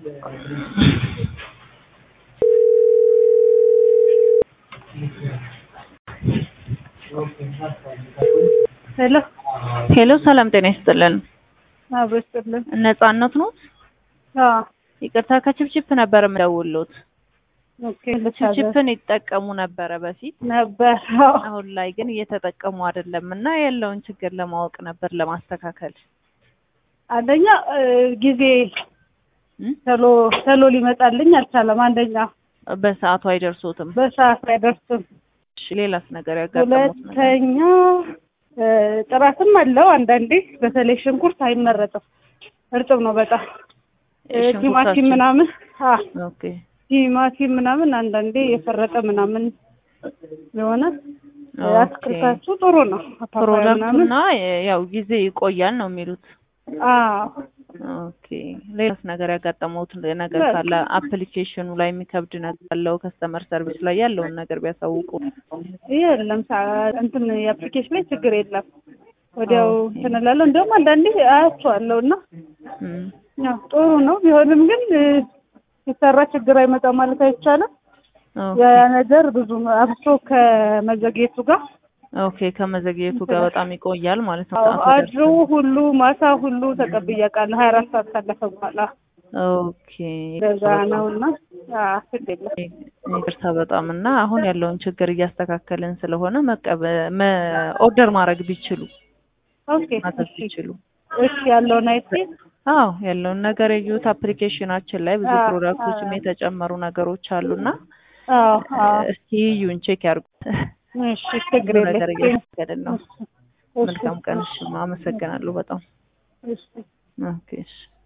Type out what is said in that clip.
ሄሎ ሄሎ ሰላም ጤና ይስጥልን። አብሮ ይስጥልን። ነጻነት ነው? አዎ ይቅርታ ከችፕችፕ ነበር የምደውልዎት። ኦኬ ልታዘዝ ችፕችፕን ይጠቀሙ ነበረ በፊት፣ ነበር። አዎ አሁን ላይ ግን እየተጠቀሙ አይደለም እና ያለውን ችግር ለማወቅ ነበር ለማስተካከል። አንደኛ እ ጊዜ እም? ቶሎ ቶሎ ሊመጣልኝ አልቻለም። አንደኛ በሰዓቱ አይደርሶትም። በሰዓት አይደርስም። እሺ ሌላስ ነገር ያጋጠሙት ነገር? ሁለተኛ እ ጥራትም አለው። አንዳንዴ በተለይ ሽንኩርት አይመረጥም፣ እርጥብ ነው በጣም እ ቲማቲም ሽንኩርታችን- ምናምን አ ኦኬ ቲማቲም ምናምን አንዳንዴ የፈረጠ ምናምን የሆነ እ ኦኬ። አትክልታችሁ ጥሩ ነው። ፓፓያ ምናምን ፕሮዳክቱና ያው ጊዜ ይቆያል ነው የሚሉት። አዎ ኦኬ ሌላስ ነገር ያጋጠመውት ነገር በቃ። ካለ አፕሊኬሽኑ ላይ የሚከብድ ነገር አለው ከስተመር ሰርቪስ ላይ ያለውን ነገር ቢያሳውቁ። የለም ሳ- እንትን የአፕሊኬሽን ላይ ችግር የለም። ወዲያው ኦኬ። እንትን እላለሁ። እንደውም አንዳንዴ አያቸዋለሁ እና እም፣ ያው ጥሩ ነው። ቢሆንም ግን እ ሲሰራ ችግር አይመጣም ማለት አይቻልም። ኦኬ ያ ነገር ብዙ አብሶ ከመዘግየቱ ጋር ኦኬ ከመዘግየቱ ጋር በጣም ይቆያል ማለት ነው። አዎ፣ ሰዓቱ አድሮ ሁሉ ማታ ሁሉ ተቀብዬ አውቃለሁ። ሀያ አራት ሰዓት ካለፈ በኋላ ኦኬ እንደዛ ነው እና አዎ፣ ችግር የለም። ይቅርታ በጣም እና አሁን ያለውን ችግር እያስተካከልን ስለሆነ መቀበ መ- ኦርደር ማድረግ ቢችሉ ኦኬ ማዘዝ እሺ ቢችሉ እሺ ያለውን አይቼ አዎ ያለውን ነገር የዩት አፕሊኬሽናችን ላይ ብዙ አዎ፣ ፕሮዳክቶችም አዎ። የተጨመሩ ነገሮች አሉና አዎ አዎ እስቲ ዩን ቼክ ያርጉት። እሺ ችግር ብዙ ነገር የለም። እያስተካከልን ነው። እሺ፣ እሺ፣ መልካም ቀን። እሺ አመሰግናለሁ በጣም እሺ ኦኬ እሺ